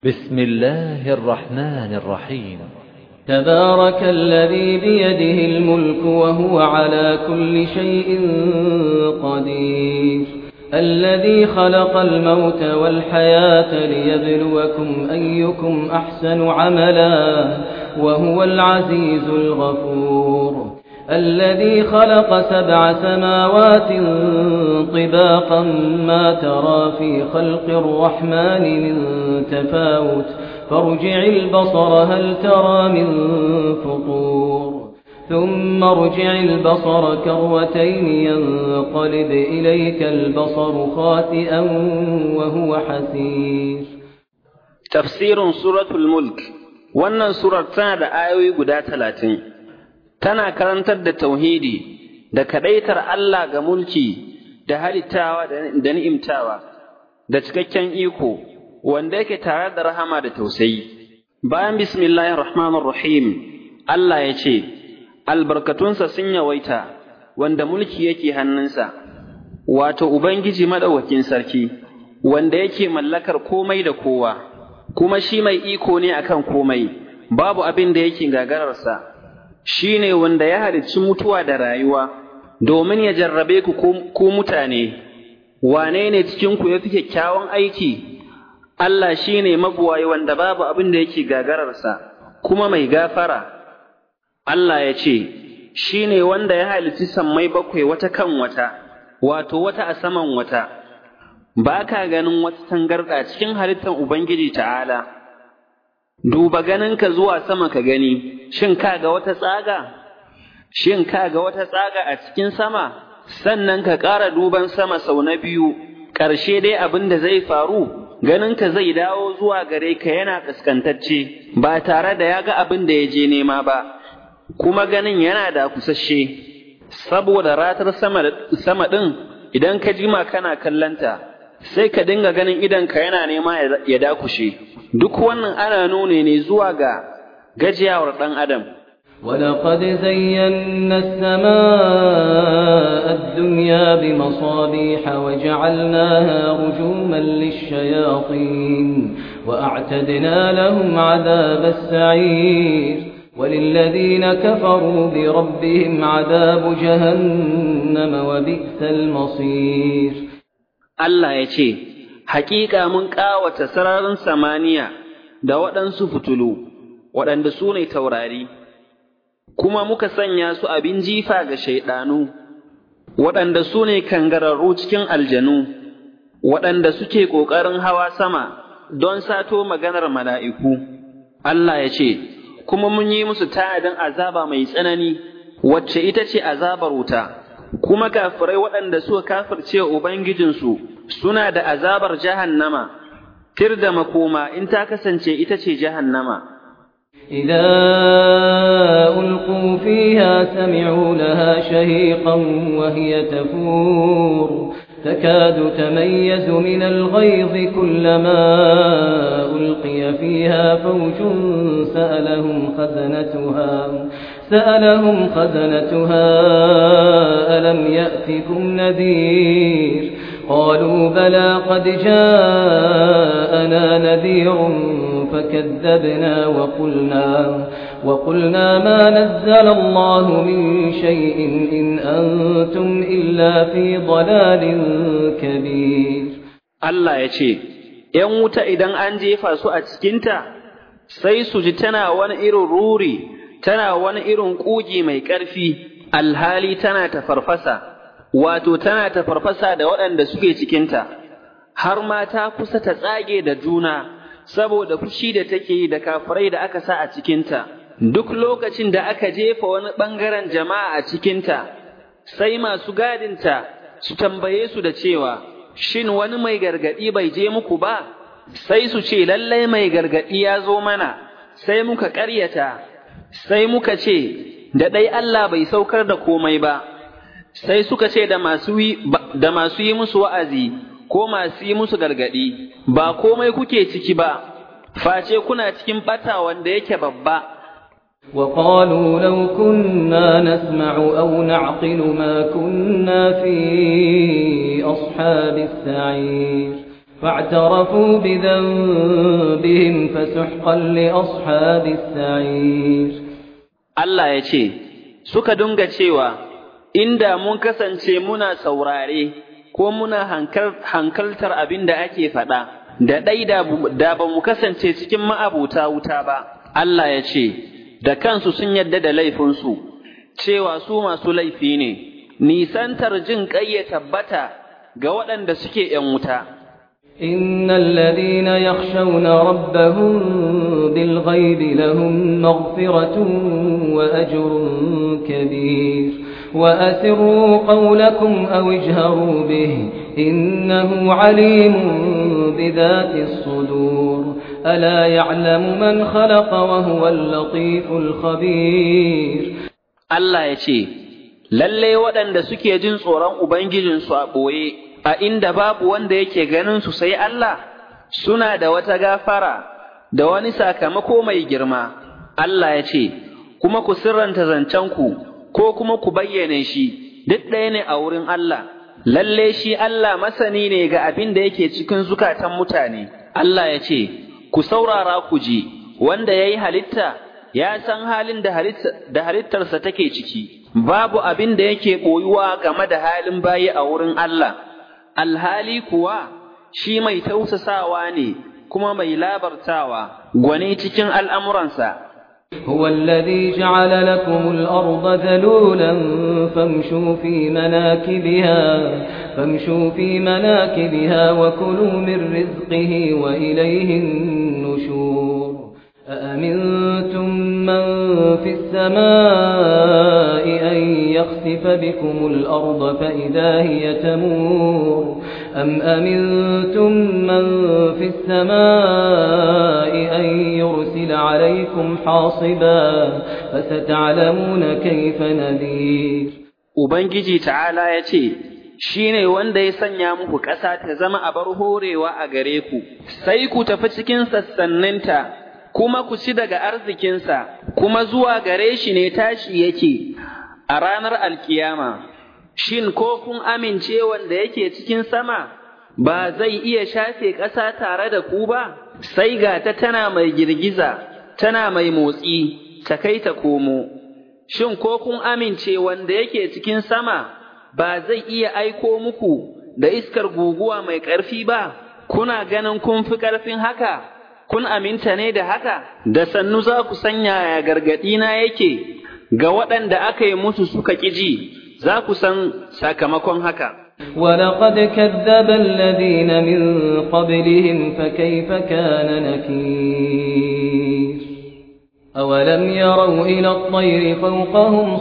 بسم الله الرحمن الرحيم تبارك الذي بيده الملك وهو على كل شيء قدير الذي خلق الموت والحياة ليبلوكم أيكم أحسن عملا وهو العزيز الغفور الذي خلق سبع سماوات طباقا ما ترى في خلق الرحمن من تفاوت فارجع البصر هل ترى من فطور ثم ارجع البصر كروتين ينقلب إليك البصر خاسئا وهو حسير tafsirin suratul mulk wannan surar tana da ayoyi guda talatin tana karantar da tauhidi da kadaitar Allah ga mulki da halittawa da ni'imtawa da cikakken iko wanda yake tare da rahama da tausayi bayan bismillahir rahmanir rahim Allah ya ce albarkatunsa sun yawaita wanda mulki yake hannunsa wato ubangiji madaukakin sarki wanda yake mallakar komai da kowa kuma shi mai iko ne akan komai babu abin da yake gagararsa shi ne wanda ya halicci mutuwa da rayuwa domin ya jarrabe ku ku mutane wane ne cikinku ya fi kyakkyawan aiki Allah shi ne mabuwayi wanda babu abin da yake gagararsa kuma mai gafara Allah ya ce shi ne wanda ya halicci sammai bakwai wata kan wata wato wata a saman wata ba ka ganin wata tangarɗa cikin halittar Ubangiji ta'ala, duba ganinka zuwa sama ka gani, shin ka ga wata tsaga? Shin ka ga wata tsaga a cikin sama? Sannan ka ƙara duban sama sau na biyu, ƙarshe dai abin da zai faru, ganinka zai dawo zuwa gare ka yana ƙaskantacce, ba tare da ya ga abin da ya je nema ba, kuma ganin yana da kusasshe, saboda ratar sama ɗin idan ka jima kana kallanta. sai ka dinga ganin idanka yana nema ya dakushe duk wannan ana nune ne zuwa ga gajiyawar ɗan adam ولقد زينا السماء الدنيا بمصابيح وجعلناها رجوما للشياطين وأعتدنا لهم عذاب السعير وللذين كفروا بربهم عذاب جهنم وبئس المصير Allah ya ce, Hakika mun ƙawata sararin samaniya da waɗansu fitulu, waɗanda su ne taurari, kuma muka sanya su abin jifa ga shaiɗanu, waɗanda su ne kangararru cikin aljanu, waɗanda suke ƙoƙarin hawa sama don sato maganar mala'iku. Allah ya ce, Kuma mun yi musu ta'adin azaba mai tsanani, wacce ita ce azabar wuta. kuma kafirai waɗanda suka kafirce Ubangijinsu suna da azabar jahannama, tir da makoma in ta kasance ita ce jahannama. إذا ألقوا فيها سمعوا لها شهيقا وهي تفور تكاد تميز من الغيظ كلما ألقي فيها فوج سألهم خزنتها سألهم خزنتها ألم يأتكم نذير قالوا بلى قد جاءنا نذير فكذبنا وقلنا وقلنا ما نزل الله من شيء إن أنتم إلا في ضلال كبير Allah ya ce, ‘yan wuta idan an jefa su a cikinta, sai su ji tana wani irin ruri’ tana wani irin ƙugi mai ƙarfi, alhali tana ta farfasa, wato tana ta farfasa da waɗanda suke cikinta, har ma ta kusa ta tsage da juna, saboda fushi da take yi da kafirai da aka sa a cikinta. Duk lokacin da aka jefa wani ɓangaren jama'a a cikinta, sai masu gadinta su tambaye su da cewa, Shin wani mai gargaɗi bai je muku ba? Sai su ce, Lallai mai gargaɗi ya zo mana, sai muka ƙaryata. sai muka ce, da ɗai Allah bai saukar da komai ba, sai suka ce da masu yi musu wa'azi ko masu yi musu gargaɗi, ba komai kuke ciki ba, face kuna cikin ɓata wanda yake babba. وقالوا لو كنا نسمع أو نعقل ما كنا في أصحاب السعير فاعترفوا بذنبهم فسحقا لأصحاب السعير Allah ya ce, Suka dunga cewa, Inda mun kasance muna saurare ko muna hankaltar abin da ake faɗa, da ɗai da ba mu kasance cikin ma'abuta wuta ba, Allah ya ce, Da kansu sun yadda da laifinsu, cewa su masu laifi ne, nisantar jin ƙai ya tabbata ga waɗanda suke ‘yan wuta. إن الذين يخشون ربهم بالغيب لهم مغفرة وأجر كبير وأسروا قولكم أو اجهروا به إنه عليم بذات الصدور ألا يعلم من خلق وهو اللطيف الخبير Allah ya ce, Lalle waɗanda suke jin tsoron Ubangijinsu a ɓoye, a inda babu wanda yake ganin su sai Allah, suna da wata gafara da wani sakamako mai girma. Allah ya ce, Kuma ku sirranta zancenku, ko kuma ku bayyane shi, duk ɗaya ne a wurin Allah. Lalle shi Allah masani ne ga abin da yake cikin zukatan mutane. Allah ya ce, Ku saurara ku ji, wanda ya yi halitta, ya san halin da halittarsa take ciki, babu abin da yake ɓoyuwa game da halin bayi a wurin Allah, alhali kuwa shi mai tausasawa ne kuma mai labartawa, gwani cikin al'amuransa. هو الذي جعل لكم الأرض ذلولا فامشوا في مناكبها فامشوا في مناكبها وكلوا من رزقه وإليه النشور أأمنتم من في السماء أن يخسف بكم الأرض فإذا هي تمور أم أمنتم من في السماء أن يرسل عليكم حاصبا فستعلمون كيف نذير Ubangiji ta'ala ya ce, Shi ne wanda ya sanya muku ƙasa ta zama abar horewa a gare ku, sai ku tafi cikin sassaninta, kuma ku ci daga arzikinsa, kuma zuwa gare shi ne tashi yake a ranar alkiyama. Shin ko kun amince wanda yake cikin sama, ba zai iya shafe ƙasa tare da ku ba, sai ga ta tana mai girgiza, tana mai motsi, ta kai ta komo. Shin ko kun amince wanda yake cikin sama ba zai iya aiko muku da iskar guguwa mai ƙarfi ba, kuna ganin kun fi ƙarfin haka, kun aminta ne da haka, da sannu za ku sanya ya gargaɗi na yake ga waɗanda aka yi musu suka ƙiji, za ku san sakamakon haka. ولقد كذب الذين من قبلهم فكيف كان نكير أولم يروا إلى الطير فوقهم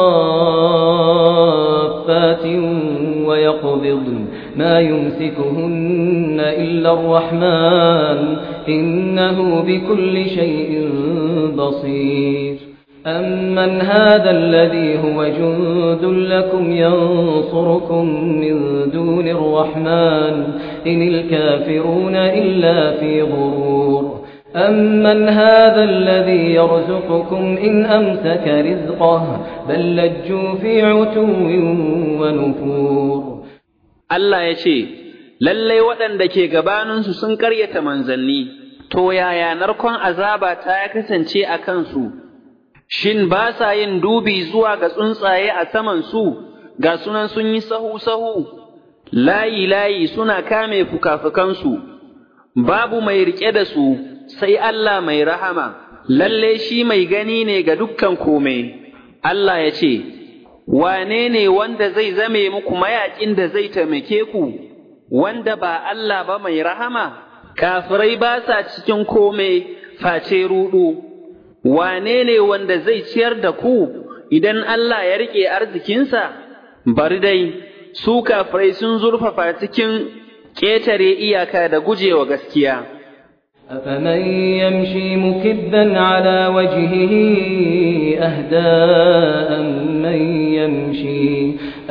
صافات ويقبضن ما يمسكهن إلا الرحمن إنه بكل شيء بصير أمن هذا الذي هو جند لكم ينصركم من دون الرحمن إن الكافرون إلا في غرور أمن هذا الذي يرزقكم إن أمسك رزقه بل لجوا في عتو ونفور Allah ya ce, Lallai waɗanda ke gabaninsu sun ƙaryata manzanni, to yaya narkon azaba ta ya kasance a kansu, shin ba sa yin dubi zuwa ga tsuntsaye a samansu, ga sunan sun yi sahu-sahu, layi-layi suna kame fuka-fukansu, babu mai riƙe da su, sai Allah mai rahama, lalle shi mai gani ne ga dukkan kome. Allah ya ce, Wane ne wanda zai zame muku mayaƙin da zai taimake ku, wanda ba Allah ba mai rahama, kafirai ba sa cikin kome face ruɗu. Wane ne wanda zai ciyar da ku idan Allah ya riƙe arzikinsa? Bari dai, su kafirai sun zurfafa cikin ƙetare iyaka da gujewa gaskiya. أفمن يمشي مكبا على وجهه أهداء من يمشي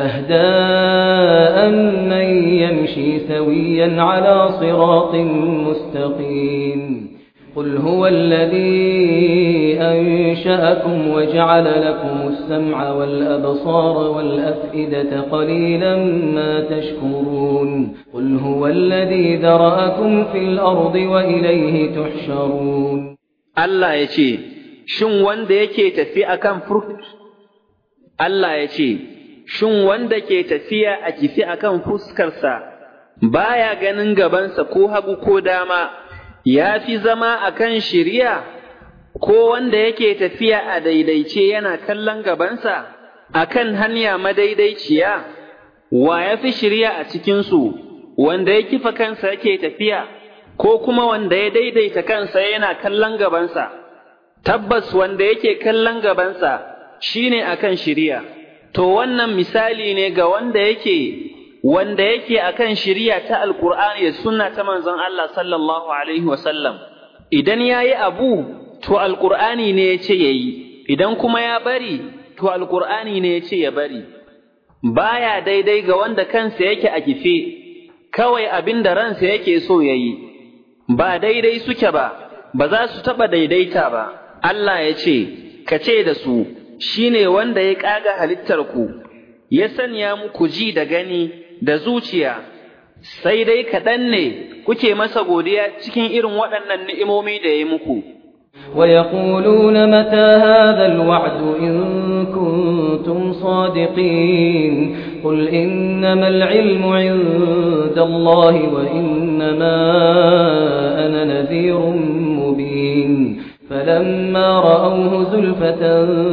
أهداء من يمشي سويا على صراط مستقيم قل هو الذي أنشأكم وجعل لكم السمع والأبصار والأفئدة قليلا ما تشكرون قل هو الذي ذرأكم في الأرض وإليه تحشرون Allah ya ce, Shin wanda yake tafi akan fur Allah ya ce, Shin wanda ke tafiya a kifi akan fuskarsa baya ganin gabansa ko hagu ko dama, ya fi zama akan shirya, ko wanda yake tafiya a daidaice yana kallon gabansa akan hanya madaidaiciya, wa ya fi shirya a cikinsu, wanda ya kifa kansa yake tafiya, ko kuma wanda ya daidaita kansa yana kallon gabansa, tabbas wanda yake kallon gabansa shine akan shirya. To wannan misali ne ga wanda yake wanda yake akan shiriya ta alkur'ani da sunna ta manzon Allah sallallahu alaihi wasallam idan yayi abu to alkur'ani ne ya ce yayi idan kuma ya bari to alkur'ani ne ya ce ya bari baya daidai ga wanda kansa yake a kife kawai abin da ransa yake so yayi ba daidai suke ba ba za su taɓa daidaita ba Allah ya ce ka ce da su shine wanda ya ƙaga halittarku ya sanya muku ji da gani da zuciya, sai dai kaɗan ne kuke masa godiya cikin irin waɗannan ni'imomi da ya muku. ويقولون متى هذا الوعد إن كنتم صادقين قل إنما العلم عند الله وإنما أنا نذير مبين فلما رأوه زلفة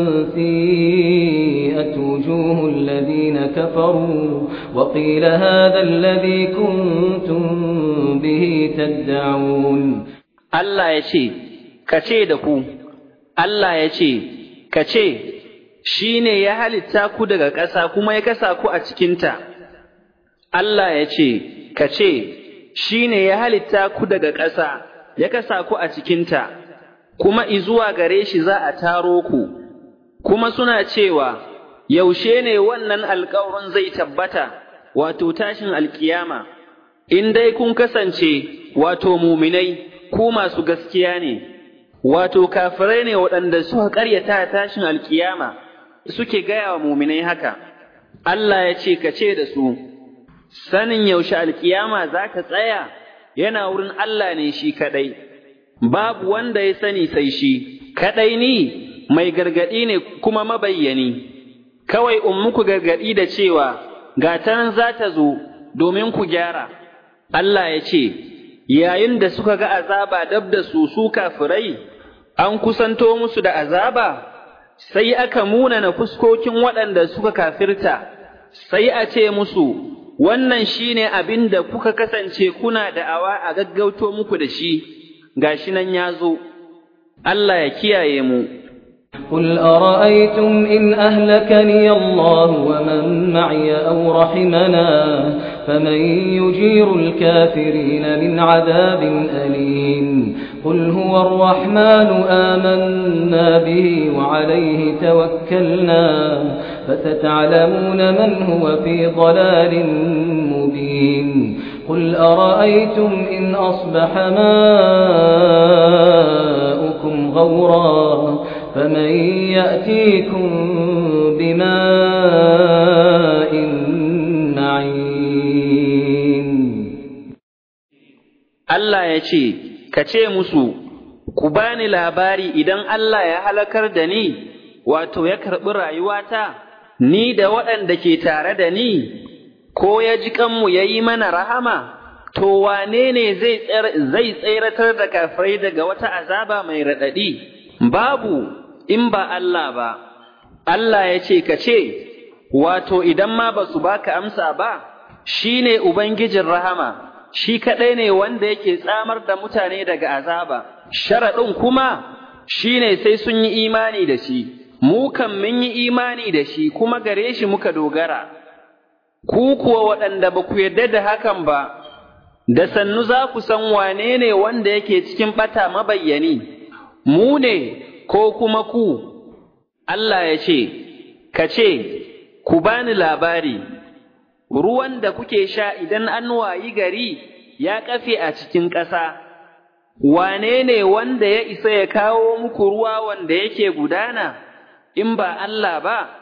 سيئت وجوه الذين كفروا وقيل هذا الذي كنتم به تدعون Allah ya ce, Ka ce da ku, Allah ya ce, Ka ce, shi ne ya halitta ku daga ƙasa kuma ya kasa ku a cikinta. Allah ya ce, Ka ce, shi ne ya halitta ku daga ƙasa ya kasa ku a cikinta. kuma izuwa gare shi za a taro ku, kuma suna cewa, Yaushe ne wannan alkawarin zai tabbata, wato tashin alkiyama, in dai kun kasance, wato muminai, ku masu gaskiya ne, wato kafirai ne waɗanda suka ƙaryata tashin alkiyama, suke gaya wa muminai haka. Allah ya ce, Ka ce da su, sanin yaushe alkiyama za ka tsaya, yana wurin Allah ne shi kaɗai. babu wanda ya sani sai shi, kaɗai ni mai gargaɗi ne kuma mabayyani, kawai in muku gargaɗi da cewa gatan za ta zo domin ku gyara. Allah ya ce, yayin da suka ga azaba dab da su su kafirai, an kusanto musu da azaba, sai aka munana fuskokin waɗanda suka kafirta, sai a ce musu, wannan shi ne abin da kuka kasance kuna da'awa a gaggauto muku da shi. gashi nan ya zo, Allah ya kiyaye mu. قل أرأيتم إن أهلكني الله ومن معي أو رحمنا فمن يجير الكافرين من عذاب أليم قل هو الرحمن آمنا به وعليه توكلنا فستعلمون من هو في ضلال مبين قل أرأيتم إن أصبح ماؤكم غورا فمن يأتيكم بماء معين Allah ya ce, Ka ce musu, Ku bani labari idan Allah ya halakar da ni, wato ya karɓi rayuwata, ni da waɗanda ke tare da ni, ko ya ji kanmu ya yi mana rahama, to wane ne zai tseratar da kafirai daga wata azaba mai raɗaɗi? Babu in ba Allah ba, Allah ya ce ka ce, wato idan ma ba su baka amsa ba, shi ne Ubangijin rahama, shi kaɗai ne wanda yake tsamar da mutane daga azaba, sharaɗin kuma shi ne sai sun yi imani da shi, mu kan mun yi imani da shi kuma gare shi muka dogara. ku kuwa waɗanda ba ku yarda da hakan ba, da sannu za ku san wane ne wanda yake cikin ɓata mabayyani, mu ne ko kuma ku, Allah ya ce, ka ce, ku bani labari, ruwan da kuke sha idan an wayi gari ya kafe a cikin ƙasa, wane ne wanda ya isa ya kawo muku ruwa wanda yake gudana in ba Allah ba